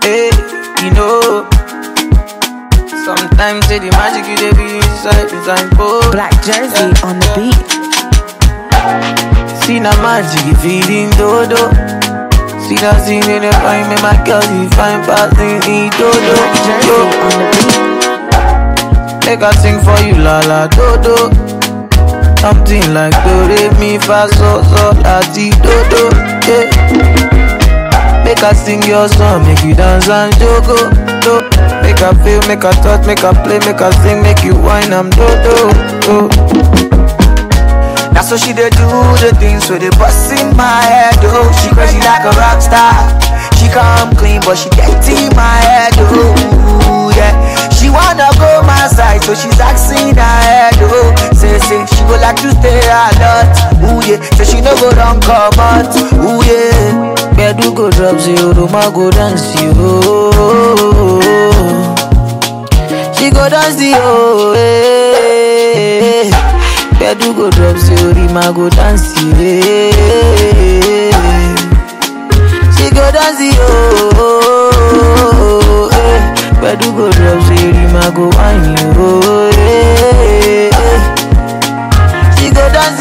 Hey, you know. Sometimes say the magic you dey be inside design both. Black Jersey on the beat. See na magic you feeding dodo. See that scene in the fine, make my girl you fine passing in dodo. Black Jersey Yo. on the beat. Make I sing for you, la la do do. Something like do re mi fa so so la ti do do. Yeah. Make I sing your song, make you dance and jogo. Do. Make I feel, make I touch, make I play, make I sing, make you whine, I'm do do. do. That's what she dey do, the things with the bust in my head, oh She crazy like a rock star She come clean, but she get in my head, oh Yeah, she wanna go my side, so she's asking her head, oh Say, say, she go like to stay a lot, ooh yeah Say she no go run come out, ooh yeah Bedu go drop zero, Roma go dance, yo She go dance, yo, eh Bedu go drop zero, Rima go dance, yeah. She go dance, yo. Eh. Bedu go drop zero, Rima go wine, yo. Eh. She go dance,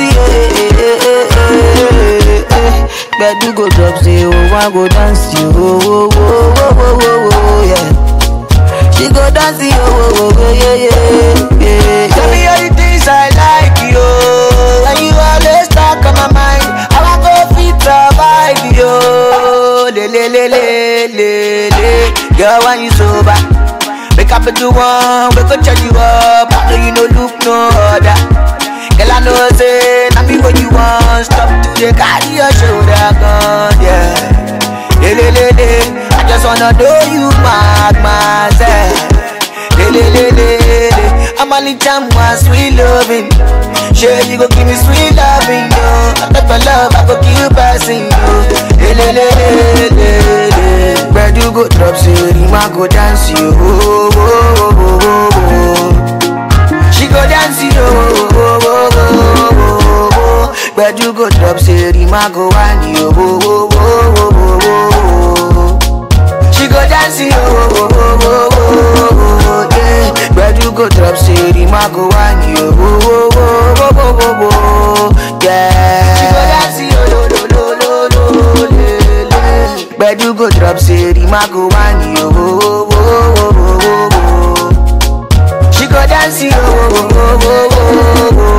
yeah. Bedu go drop zero, one go dance, yo. Oh, oh, oh, oh, oh, oh, yeah. She go dance, yo, oh, oh, yeah, yeah, yeah. Tell me all the things I like, yo. When you always talk on my mind, I want go fit survive, yo. Le, le, le, le, le, le. Girl, when you sober, wake up at the one, we go charge you up. I know you no look no other. Girl, I know say, not me what you want. Stop to the carry your shoulder gun, yeah. Le, le, le, le. I just wanna know you mark myself. Le, le, le, le, le. I'm only time one sweet loving. Sure, you go give me sweet loving, yo. I thought for love, I go keep passing, yo. Le, le, le, le, le, le. Where you go drop, so Rima go dance, yo. Oh, oh, oh, oh, oh, oh. She go dance, yo. Oh, oh, oh, oh, oh, oh. Where you go drop, say Rima go wine, yo. Oh, oh, oh, oh, oh, oh. She go dance, yo. Oh, oh, oh, oh, oh, yeah. Where you go drop, say Rima go wine, yo. Oh, oh, oh, oh, oh, oh, oh, yeah. She go dance, yo. Lo, lo, lo, lo, lo, le, le. Where you go drop, say Rima go wine, yo. Oh, oh, oh, oh, oh, oh, oh. She go dance, yo. Oh, oh, oh, oh, oh,